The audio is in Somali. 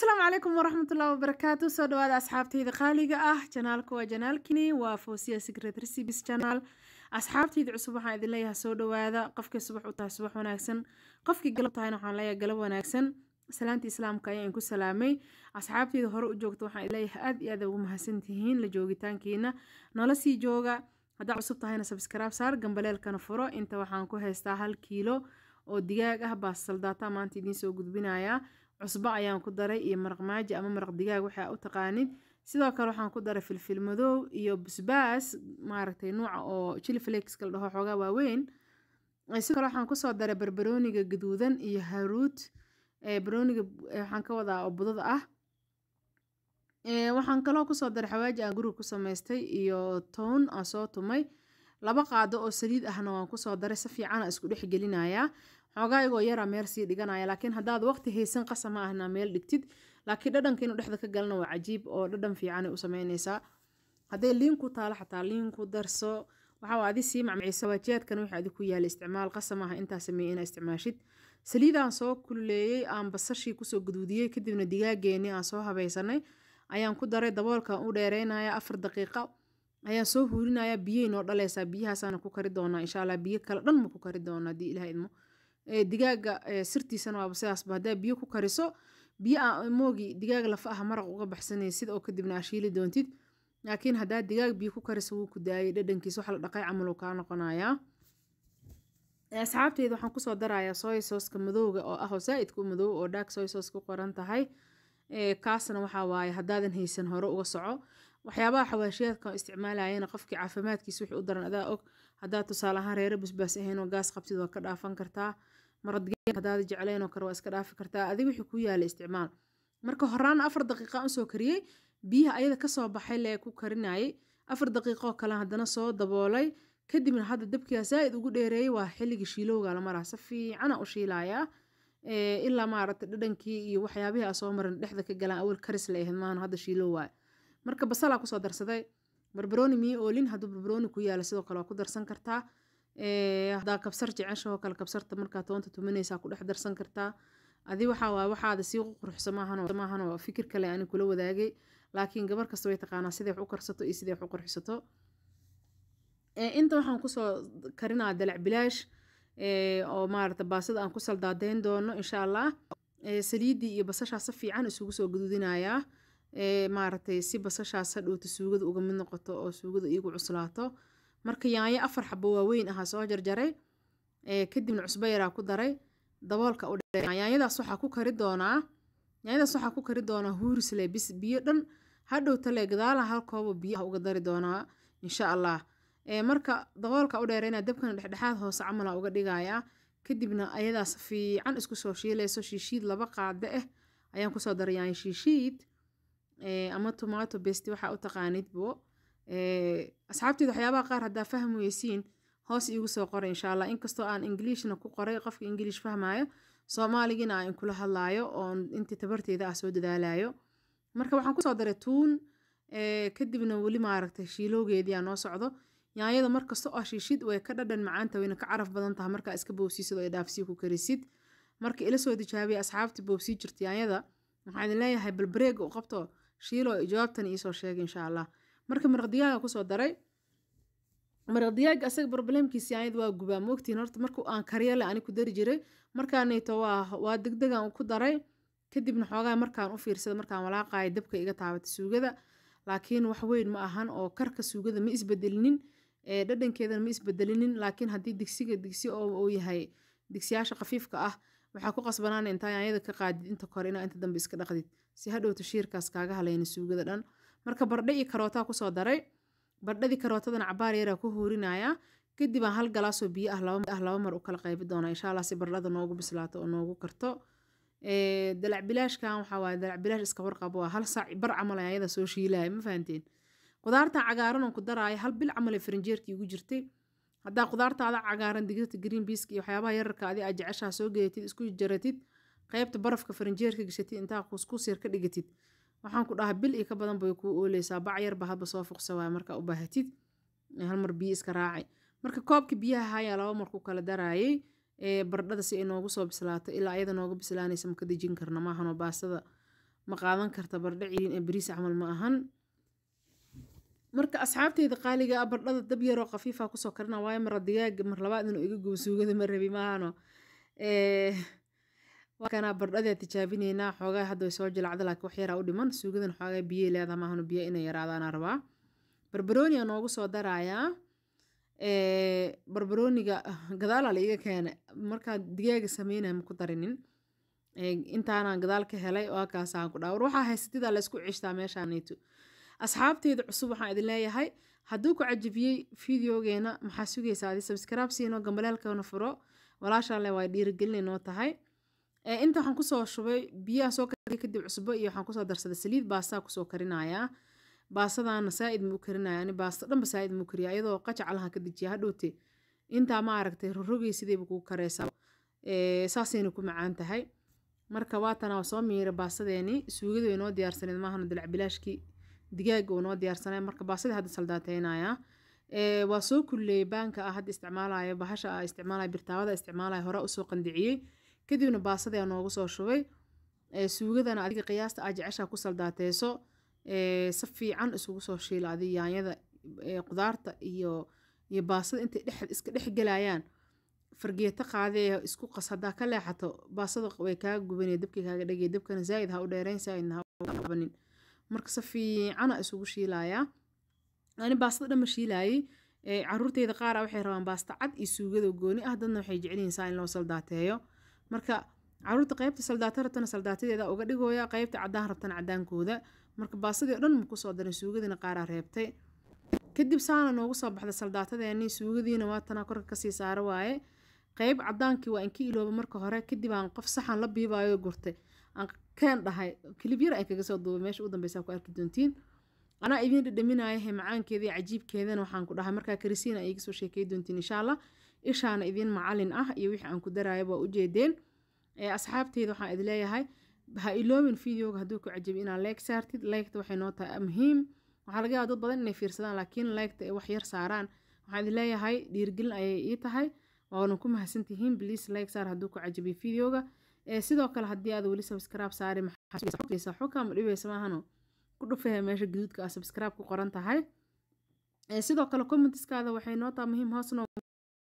asalaamu calaykum waraxmatullahi wabarakaatu soo dhawaada asxaabtayda qaaliga ah janaalka waa janaalkini waa fosiya secret recipes channel asxaabtayda cusub waxaan idin leeyahay soo dhawaada qofkii subax u tahay subax wanaagsan qofkii galab tahayna waxaan leeyahay galab wanaagsan salaanta islaamka ayaan ku salaamay asxaabtayda hore u joogta waxaan idin leeyahay aad iyo aad ugu mahadsantihiin la joogitaankiina nala sii jooga haddaa cusub tahayna sabskaraab saar gambaleelkana furo inta waxaan ku haystaa hal kiilo oo digaag ah baa saldaata maanta idiin soo gudbinayaa cusbo ayaan ku daray iyo maraq maaji ama maraq digaag waxaa u taqaanid sidoo kale waxaan ku daray filfil madow iyo basbaas maaragtay nuuca oo chili flakes la dhaho xoogaa waaweyn sidoo kale waxaan kusoo daray barbarooniga gaduudan iyo haruud barbarooniga waxaan ka wadaa oo budada ah waxaan kaloo kusoo daray xawaaji aan guriga ku samaystay iyo toon aan soo tumay laba qaado oo saliid ahna waan kusoo daray si fiicana isku dhex gelinayaa xoogaa igoo yaraa meel sii dhiganaya laakiin haddaad waqti haysan qasa ma ahna meel dhigtid laakiin dhadhanka inuu dhexda ka galana waa cajiib oo dhadhan fiicanay u sameynaysaa hadday liin ku taalo xataa liin ku darso waxaa adi sii macmacisa waajiyaadkan wixii adi ku yaala isticmaal qasa maaha intaa sameeyey inaa isticmaashid saliidaan soo kululeeyey aan basashii kusoo guduudiyey kadibna digaageennii aan soo habaysanay ayaan ku daray daboolkan u dheereynaya afar daqiiqa ayaan soo huurinaya biyey noo dhaleysaa biyahaasaana ku kari doonaa insha allah biyo kale dhan ma ku kari doona haddii ilaha idmo digaaga sirtiisana waaba sidaasba haddaa biyo ku kariso biyo aa moogi digaag lafa ah maraq uga baxsanaysid oo kadibna aa shiili doontid laakiin haddaa digaag biyo ku kariso wuu ku daayay dhadhankiisa wax la dhaqay camal uu kaa noqonayaa asxaabteyda waxaan kusoo darayaa soy sooska madowga oo ah oo zaa-idka u madow oo dark soy sauce ku qoran tahay kaasna waxaa waaye haddaadan haysan hore uga soco waxyaabaha xawaashiyaadka isticmaalayana qofkii caafimaadkiisa wixii u daran adaa og haddaad tusaale ahaan reero basbaas ahayn oo gaas qabtid waa ka dhaafan kartaa maradigaag haddaad jeclayn oo kale waa iska dhaafi kartaa adiga wixii ku yaala isticmaal marka horaan afar daqiiqa usoo kariyey biyaha ayada kasoo baxay lee ku karinayay afar daqiiqoo kale haddana soo daboolay kadibna hadda dabkigaa zaa-id ugu dheereeyay waa xilligii shiilowga la maraa si fiicana u shiilayaa ilaa maaragta dhadhankii iyo waxyaabihii aa soo marin dhexda ka galaan awal karis la ahayd maana hadda shiilow waay marka basalaa kusoo darsaday barbarooni mii oolin hadduu barbarooni ku yaalo sidoo kale waa ku darsan kartaa haddaa kabsar jeceshahoo kale kabsarta markaa toonta tumanaysaa ku dhex darsan kartaa adi waxaa waay waxaada sii quruxsa maahan oo fikir kale ani kula wadaagay laakiin gabar kasta way taqaanaa siday wax u karsato iyo siday wax u qurxisato inta waxaan kusoo karinaa dalac bilaash oo maarata baasada aan ku saldaadeyn doono insha allah saliiddii iyo basashaa si fiican isugu soo gududinayaa maaragtay si basashaas hadhowta suugada uga mid noqoto oo suugada iigu cuslaato marka yaanyo afar xabo waaweyn ahaa soo jarjaray kadibna cusbo yaraa ku daray daboolka u dhe yaanyadaas waxaa ku kari doonaa yaanyadaas waxaa ku kari doonaa huurisle bis biyo dhan hadhowta le gadaalaha hal koobo biyaha uga dari doonaa insha allah marka daboolka u dheereyna dabkana dhexdhexaad hoose camala uga dhigayaa kadibna ayadaas fiican isku soo shiilayso shiishiid laba qaade ah ayaan kusoo daray yaanyo shiishiid ama tomato besti waxaa u taqaanidbo asxaabteeda waxyaabaha qaar haddaa fahmi weysiin hoos iigu soo qoray insha allah inkastoo aan ingiliishna ku qoray qofka ingiliish fahmaayo soomaaligina aan kula hadlaayo oon intii tabarteeda ah soo dadaalayo marka waxaan kusoo daray tuun kadibna weli maaragtay shiilowgeedii aa noo socdo yaanyada markasta oo shiishid way ka dhadhan macaanta wayna ka caraf badan tahay markaa iska boobsiisid oo dhaafsii ku karisid marka ila soo tijaabiya asxaabtii boobsii jirta yaanyada waxaan idin leeyahay balbareega u qabto shiilo jawaabtan iisoo sheegay insha allah marka maraq digaaga kusoo daray maraq digaaga asaga problemkiisi yaanyada waa gubaa moogtiin horta marka aan karyale ani ku dari jiray markaanayto waa waa degdegan ku daray kadibna xoogaa markaan u fiirsada markaan walaaqayo dabka iga taabata suugada laakiin wax weyn ma ahan oo karka suugada ma isbedelinin dhadhankeedana ma isbedelinin laakiin haddii digsiga digsi oo yahay digsiyaasha khafiifka ah waxaa ku qasbanaan intaa yaanyada ka qaadid inta kore inaa inta dambe iska dhaqdid si hadhowta shiirkaas kaaga halayna suugada dhan marka bardhe iyo karootaa kusoo daray bardhadii karootadana cabaar yaraa ku huurinaya kadib aan hal galaasoo biyo ah laba mar u kala qaybi doona insha allah si bardhada noogu bislaato oo noogu karto dalac bilaashkan waxaa waaye dalac bilaash iska warqabo waa hal saac bar camal ayada soo shiilaya ma fahanteen qudaartan cagaaran oo ku daraayo hal bil camal ee farinjeerkii ugu jirtay haddaa qudaartaada cagaaran digirta green beaska iyo waxyaabaha yararka adi aa jeceshaha soo gedatid isku jaratid qaybta barafka farinjeerka gashatid intaa kuskus yar ka dhigatid waxaan ku dhahaa bil iyo ka badan bay kuu ooleysaa bac yarba hadba soo fuqsa waaya markaa u baahatid hal mar biyo iska raacay marka koobka biyaha hayaa laba mar ku kala daraayay bardhada si ay noogu soo bislaato ilaa ayada nooga bislaanaysa maka dejin karna maahanoo baastada ma qaadan karta bardho ciriin ee bariis camal ma ahan marka asxaabteyda qaaliga ah bardhada dab yaroo khafiifa kusoo karina waayo mara digaaga mar labaad inuu iga gubo suugada ma rabi maahano kana bardhadee tijaabineynaa xoogaa hadda way soo jilacda laakiin wax yaraa u dhiman suugadan xoogaa biyey leedaha maahano biyo inay yaraadaana rabaa barbarooniga noogu soo darayaa barbarooniga gadaalaa la iga keena markaa digaaga sameynaya ma ku darinin intaanaan gadaal ka helay oo kaasaan ku dhaawar waxaa haysatidaa laysku cishtaa meeshaanayto asxaabteyda cusub waxaan idin leeyahay hadduu ku cajabiyey fideogeena maxaa sugaysaa adi sabskraib siino gambaleelkana furo walaashaan le waa dhiirigelin noo tahay inta waxaan kusoo shubay biyaha soo kariya kadib cusbo iyo waxaan kusoo darsaday saliid baastaa kusoo karinayaa baastadaana saa-id muu karinaya ani baasta dhanba saa-id muu kariya iyadoo qajac alahan ka dejiya hadhowte intaa ma aragtay rorogay sidayba kuu kareysaa saasayna ku macaan tahay marka waatana waa soo miira baastadeeni suugada way noo diyaarsaneed maahana dilacbilaashkii digaaga uu noo diyaarsanay marka baasadii hadda saldaateynaya waa soo kulleeyay baanka ah hadda isticmaalayo bahasha ah isticmaalayo birtaawada isticmaalayo hore usoo qandiciyey kadibna baasadii noogu soo shubay suugadana adiga qiyaasta aa jeceshaa ku saldaateeso si fiican isugu soo shiila adi yaanyada qudaarta iyo iyo baasada intay dhex iska dhex gelayaan fargeeto qaadee isku qas haddaa ka leexato baasada way kaaga gubanaya dabkii kaaga dhegay dabkana zaa'id ha u dheerayn zaa'idna ha qabanin marka si fiicana isugu shiilayaa ani baastada dhan ma shiilaayey caruurteyda qaara waxay rabaan baasta cad iyo suugada gooni ah dadna waxay jecelyihiin saa in loo saldaateeyo marka caruurta qaybta saldaata rabtana saldaatadeeda uga dhigooya qaybta caddaan rabtana caddaankooda marka baasadii o dhan ma kusoo darin suugadina qaaraa reebtay kadib saana noogu soo baxda saldaatadeeni suugadiina waatana korka kasii saaro waaye qayb caddaankii waa inka ilooba marka hore kadib aan qof saxan la biibaayo gurtay aan keen dhahay kilib yar aan kaga soo duubay meesha u dambeysa ku arki doontiin anaa idiin dhadhaminayahe macaankeeda iyo cajiibkeedana waxaan ku dhahay markaa karisiina ay iga soo sheekay doontiin insha allah ishaana idiin macalin ah iyo wixii aan ku daraayo waa ujeedeen asxaabteyda waxaan idin leeyahay ha iloobin videoga hadduu ku cajabi inaad like saartid liketa waxay noo tahay muhiim waxaa laga yaaba dad badan inay fiirsadaan laakiin liketa ay wax yar saaraan waxaan idin leeyahay dhiirigelin ayay ii tahay waana ku mahadsantihiin please like saar hadduu ku cajabiyo videoga sidoo kale haddii aad weli subscribe saari maxaa xukaa ma dhibeysa maahano ku dhufaya meesha gaduudka ah subscribe ku qoran tahay sidoo kale commentiskaada waxay noo tahay muhiim hoos noo